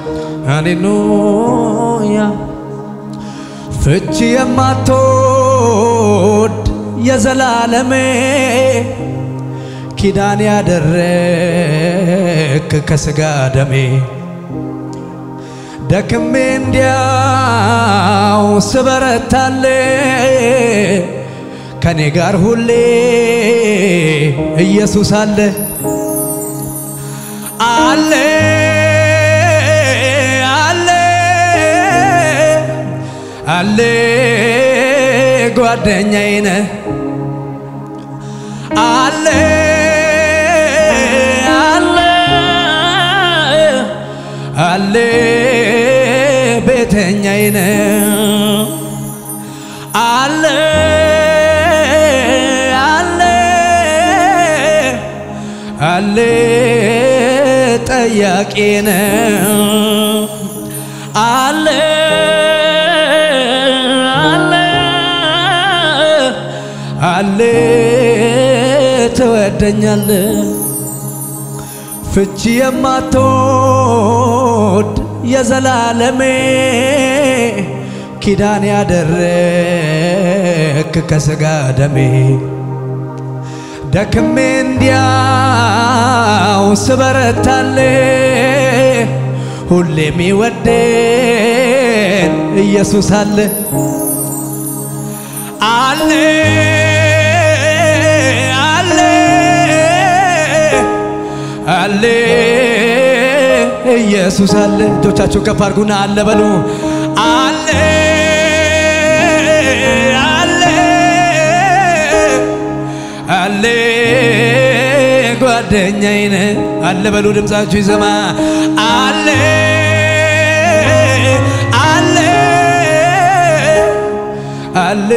ሃሌሉያ ፍቺ የማትወድ የዘላለሜ ኪዳን ያደረክ ከስጋ ደሜ ደክሜ እንዲያው ስበረታለ ከኔ ጋር ሁሌ ኢየሱስ አለ አለ አለ አለ ጓደኛዬ ነህ አለ አለ አለ ቤተኛዬ ነህ አለ አለ አለ ጠያቄ ነህ አለ አለ አለ ትወደኛለ ፍቺ የማትወድ የዘላለሜ ኪዳን ያደረክ ከስጋ ደሜ ደክሜ እንዲያው ስበረታለ ሁሌ የሚወደን ኢየሱስ አለ አለ አለ አለ ኢየሱስ አለ። እጆቻችሁ ከፍ አድርጉና አለ በሉ። አለ አለ አለ ጓደኛዬ ነህ አለ በሉ። ድምፃችሁ ይሰማ አለ አለ አለ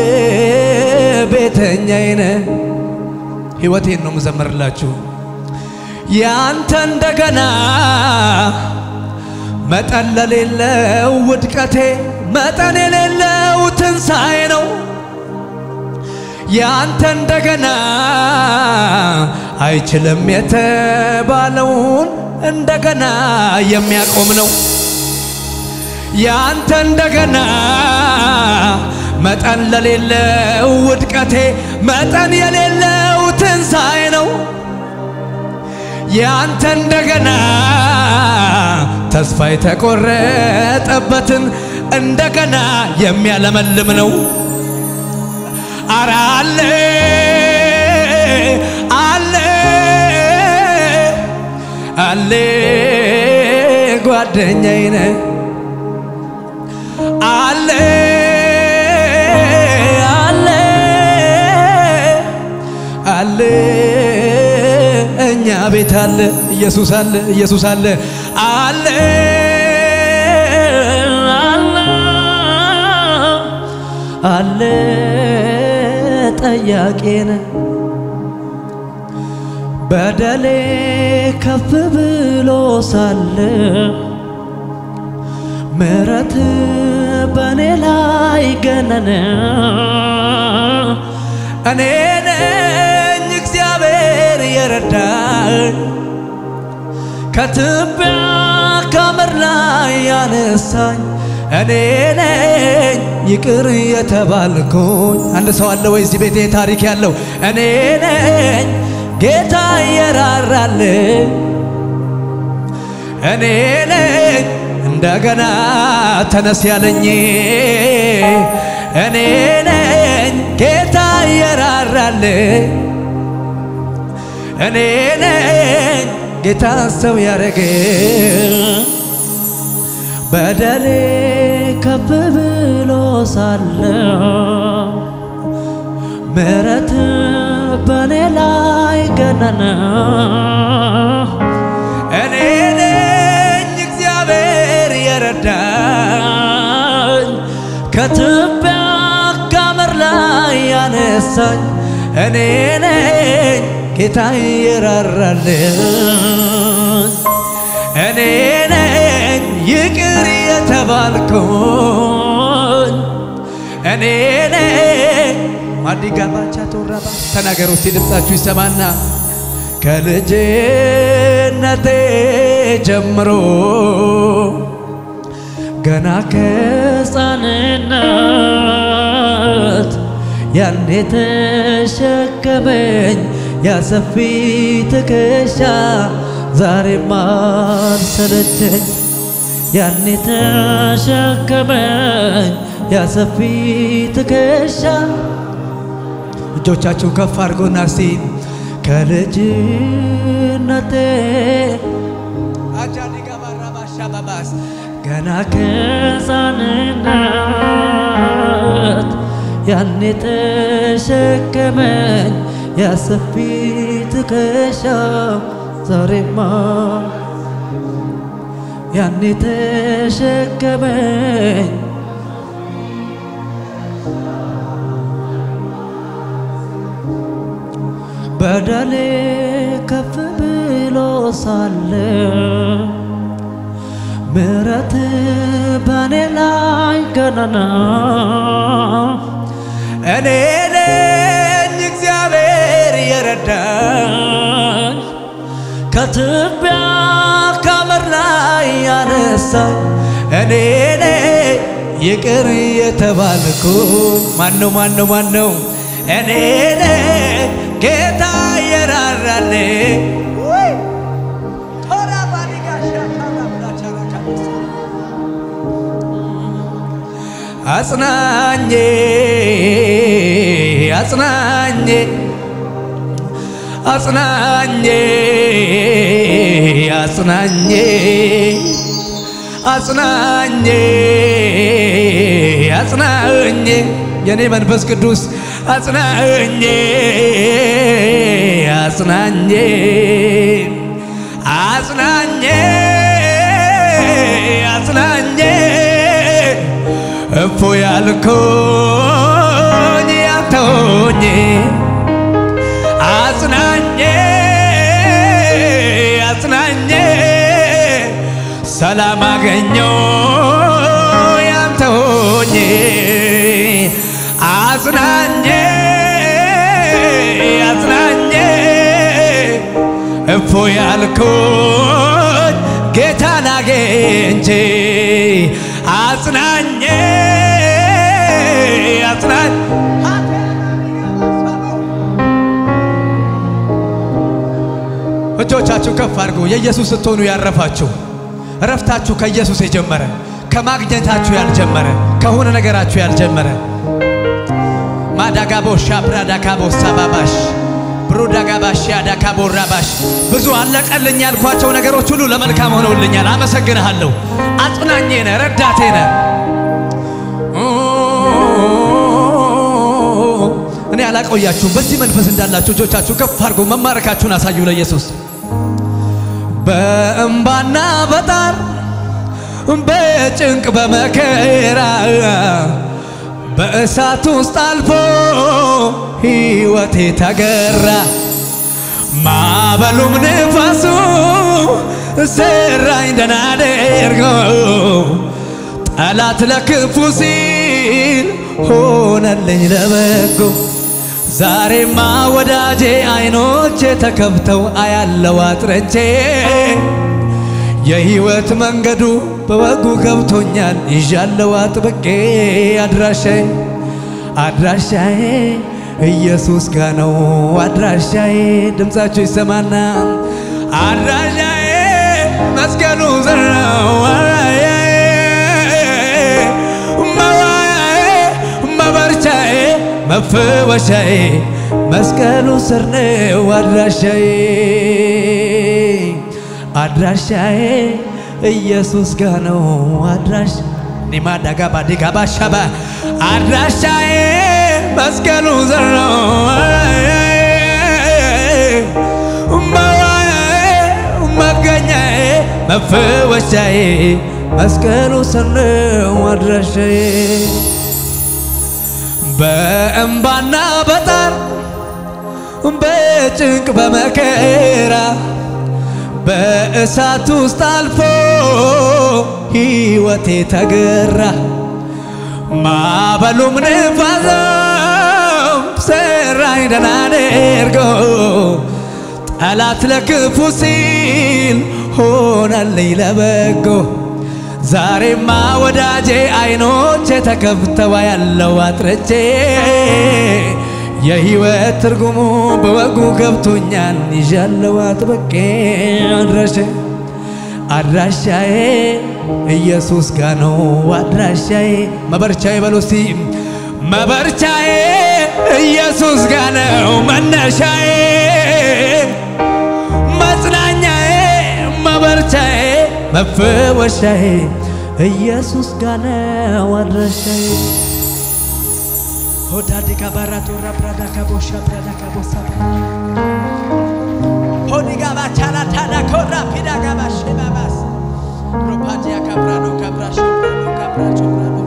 ቤተኛዬ ነህ። ሕይወቴን ነው ምዘምርላችሁ ያንተ እንደገና መጠን ለሌለው ውድቀቴ መጠን የሌለው ትንሣኤ ነው። ያንተ እንደገና አይችልም የተባለውን እንደገና የሚያቆም ነው። ያንተ እንደገና መጠን ለሌለው ውድቀቴ መጠን የሌለው ትንሣኤ ነው። ያንተ እንደገና ተስፋ የተቆረጠበትን እንደገና የሚያለመልም ነው። አረ አለ አለ አለ ጓደኛዬ ነህ አለ አለ አለ እኛ ቤት አለ ኢየሱስ አለ ኢየሱስ አለ አለ አለ አለ ጠያቄ ነህ በደሌ ከፍ ብሎ ሳለ ምሕረት በእኔ ላይ ገነነ እኔ ነኝ እግዚአብሔር የረዳኝ ከትቢያ ከምድር ላይ ያነሳኝ እኔ ነኝ ይቅር የተባልኩኝ። አንድ ሰው አለ ወይ እዚህ ቤቴ ታሪክ ያለው? እኔ ነኝ ጌታ የራራልኝ እኔ ነኝ እንደገና ተነስ ያለኝ እኔ ነኝ ጌታ የራራልኝ እኔ ነኝ ጌታ ሰው ያረገ በደሌ ከፍ ብሎ ሳለ ምሕረት በኔ ላይ ገነነ እኔ ነኝ እግዚአብሔር የረዳኝ ከትቢያ ከምድር ላይ ያነሳኝ እኔ ነኝ ጌታ የራራልኝ እኔ ነኝ ይቅር የተባልኩኝ እኔ ነኝ ማዲጋ ባቻ ተወራባ ተናገሩ እስቲ ድምፃችሁ ይሰማና ከልጅነቴ ጀምሮ ገና ከሕፃንነት ያኔ ተሸከመኝ ያሰፊ ትከሻ ዛሬም አልሰለቸኝ ያኔ ተሸከመኝ ያሰፊ ትከሻ እጆቻችሁ ከፍ አድርጎና እስቲ ከልጅነቴ አጃዲጋ ባራባሻ ባባስ ገና ከሕፃንነት ያኔ ተሸከመኝ ያሰፊ ትከሻ ዛሬማ ያኔ ተሸከመኝ በደሌ ከፍ ብሎ ሳለ ምሕረት በእኔ ላይ ገናና እኔ ነኝ እግዚአብሔር የረዳኝ ከትቢያ ከአመድ ላይ ያነሳኝ እኔ ነኝ ይቅር የተባልኩ ማነው ማነው ማነው እኔ ነኝ ጌታ የራራልኝ አጽናኜ አጽናኜ አጽናኜ አጽናኜ አጽናኜ አጽናኜ የኔ መንፈስ ቅዱስ አጽናኜ አጽናኜ አጽናኜ አጽናኜ እፎ ያልኮኝ ያተውኝ አጽናኜ አጽናኜ ሰላም አገኘው ያንተውኝ አጽናኜ አጽናኜ እፎ ያልኩኝ ጌታን አግኝቼ አጽናኜ አጽናኝ እጆቻችሁ ከፍ አድርጉ። የኢየሱስ ስትሆኑ ያረፋችሁ እረፍታችሁ ከኢየሱስ የጀመረ ከማግኘታችሁ ያልጀመረ ከሆነ ነገራችሁ ያልጀመረ ማዳጋቦ ሻብራዳካቦ ሳባባሽ ብሩዳጋባሽ ያዳካቦ ራባሽ ብዙ አለቀልኝ ያልኳቸው ነገሮች ሁሉ ለመልካም ሆነውልኛል። አመሰግንሃለሁ። አጽናኜ ነህ፣ ረዳቴ ነህ። እኔ አላቆያችሁም። በዚህ መንፈስ እንዳላችሁ እጆቻችሁ ከፍ አድርጎ መማረካችሁን አሳዩ ለኢየሱስ። በእምባና በጣር በጭንቅ በመከራ በእሳት ውስጥ አልፎ ሕይወቴ ተገራ። ማዕበሉም ንፋሱ ሰራኝ ደህና አድርጎ ጠላት ለክፉ ሲል ሆነልኝ ለበጎ። ዛሬማ ወዳጄ አይኖቼ ተከፍተው አያለው አጥረቼ የሕይወት መንገዱ በወጉ ገብቶኛል ይዣለው አጥብቄ አድራሻዬ አድራሻዬ ኢየሱስ ጋ ነው አድራሻዬ ድምፃችሁ ይሰማና አድራሻዬ መስቀሉ ስር ነው መዋያዬ መበርቻዬ መፈወሻዬ መስቀሉ ስር ነው አድራሻዬ አድራሻዬ ኢየሱስ ጋ ነው አድራሽ ኒማዳጋ ባዲጋ ባሻባ አድራሻዬ መስቀሉ ስር ነው መዋያዬ መገኛዬ መፈወሻዬ መስቀሉ ስር ነው አድራሻዬ በእምባና በጣር በጭንቅ በመከራ በእሳት ውስጥ አልፎ ሕይወቴ ተገራ። ማዕበሉም ንፋሱም ሰራኝ ደህና አድርጎ ጠላት ለክፉ ሲል ሆነልኝ ለበጎ። ዛሬማ ወዳጄ አይኖቼ ተከፍተዋ ያለው አጥርቼ የህይወት ትርጉሙ በወጉ ገብቶኛል ይዣለው አጥብቄ አድራሻ አድራሻዬ ኢየሱስ ጋ ነው አድራሻዬ መበርቻዬ በሉ እስቲ መበርቻዬ ኢየሱስ ጋ ነው መነሻዬ መጽናኛዬ መበርቻዬ መፈወሻዬ ኢየሱስ ጋ ነው አድራሻዬ ሆዳዲጋ ባራቶራ ብራዳ ካቦሻ ብራዳ ካቦሳ ሆዲጋ ባቻላ ታዳ ኮራ ፒዳ ጋባ ሼባባስ ሮፓዲያ ካብራዶ ካብራሾ ብራዶ ካብራቾ ብራዶስ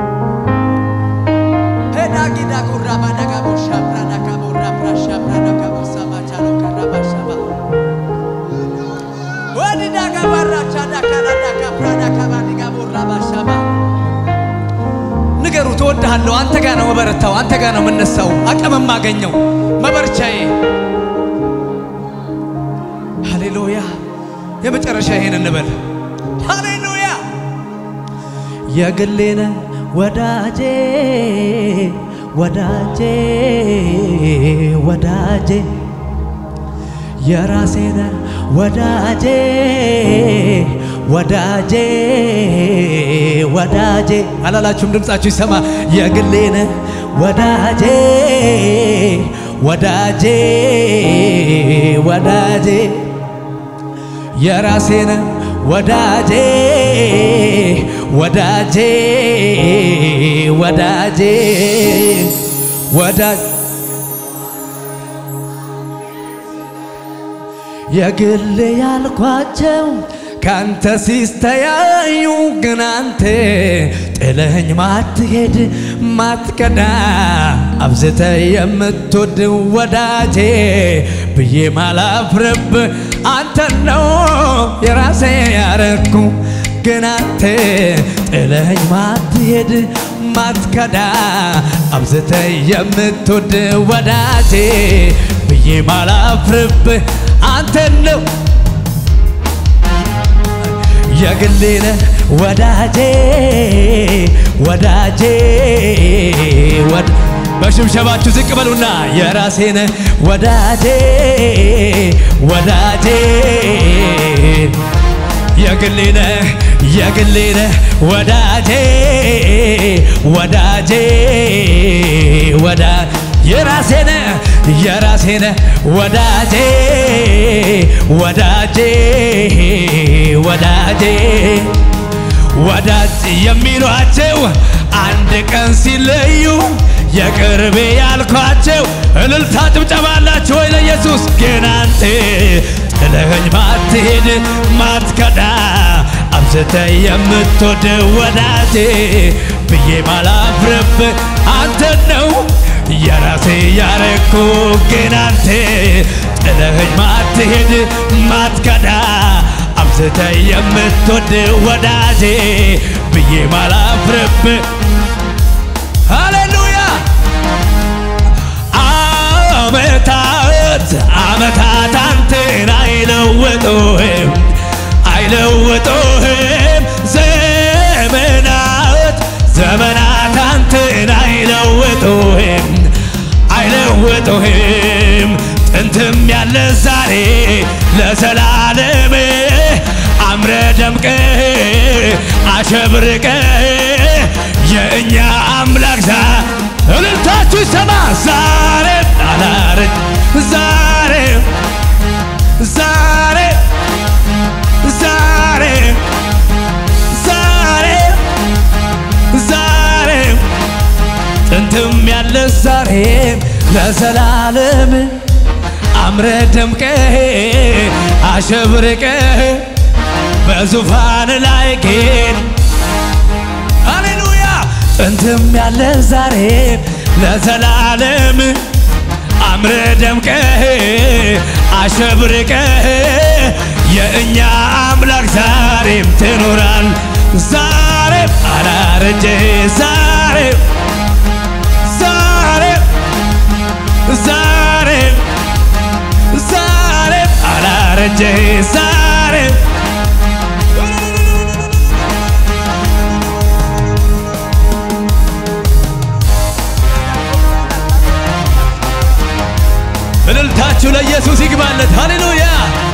ሄዳጊዳ ጉራ ባዳ ጋቦሻ ብራዳ ካቦራ ብራሻ ብራዳ ካቦሳ ማቻሎ ካራባሻባ ወዲዳ ጋባራቻ ዳካላዳ ካብራዳ ካባዲጋ ቦራ ባሻባ ንገሩት፣ እወድሃለሁ። አንተ ጋር ነው መበረታው፣ አንተ ጋር ነው የምነሳው፣ አቅም የማገኘው መበርቻዬ። ሃሌሉያ! የመጨረሻ ይሄን እንበል። ሃሌሉያ! የግሌነ ወዳጄ ወዳጄ ወዳጄ የራሴነ ወዳጄ ወዳጄ ወዳጄ አላላችሁም? ድምፃችሁ ይሰማ። የግሌነ ወዳጄ ወዳጄ ወዳጄ የራሴነ ወዳጄ ወዳጄ ወዳጄ ወዳጅ የግል ያልኳቸው ካንተ ሲስተያዩ ግን አንተ ጥለኸኝ ማትሄድ ማትከዳ አብዝተ የምትወድ ወዳጄ ብዬ ማላፍርብ አንተ ነው የራሴ ያረኩ ግን አንተ ጥለኸኝ ማትሄድ ማትከዳ አብዝተ የምትወድ ወዳጄ ብዬ ማላፍርብ አንተ ነው የግሌነ ወዳጄ ወዳጄ ወድ በሽብሸባችሁ ዝቅ በሉና የራሴነ ወዳጄ ወዳጄ የግሌነ የግሌነ ወዳጄ ወዳጄ ወዳ የራሴነ የራሴነ ወዳጄ ወዳጄ ወዳጄ ወዳጅ የሚሏቸው አንድ ቀን ሲለዩ የቅርቤ ያልኳቸው እልልታ ጭብጨባ አላችሁ ወይ ለኢየሱስ? ግን አንተ ጥለኸኝ ማትሄድ ማትከዳ አብዝተ የምትወድ ወዳጄ ብዬ ማላፍርብ አንተ ነው የራሴ ያረኩ ግን አንተ ጥለኸኝ ማትሄድ ማትከዳ አብዝተ የምትወድ ወዳጄ ብዬ ማላፍርብ ሃሌሉያ አመታት አመታት አንተን አይለውጡህም አይለውጡህም ዘመናት ዘመናት አንተን አይለውጡህም አይለውጡህም ጥንትም ያለ ዛሬ ለዘላለም አምረ ደምቀ አሸብርቀ የእኛ አምላክ ዛ እልልታችሁ ይሰማ ዛሬ አላረጅ ዛሬ ዛሬ ዛሬ ዛሬ ዛሬ ጥንትም ያለ ዛሬም ለዘላለም አምረ ደምቀ አሸብርቀ በዙፋን ላይ ጌጥ ሃሌሉያ ጥንትም ያለ ዛሬም ለዘላለም አምረ ደምቀ አሸብርቀ የእኛ አምላክ ዛሬም ትኖራል ዛሬም አላረጀ ዛሬም ዛሬም ዛሬም ዛሬም አላረጀ ዛሬም ለኢየሱስ ይግባለት። ሃሌሉያ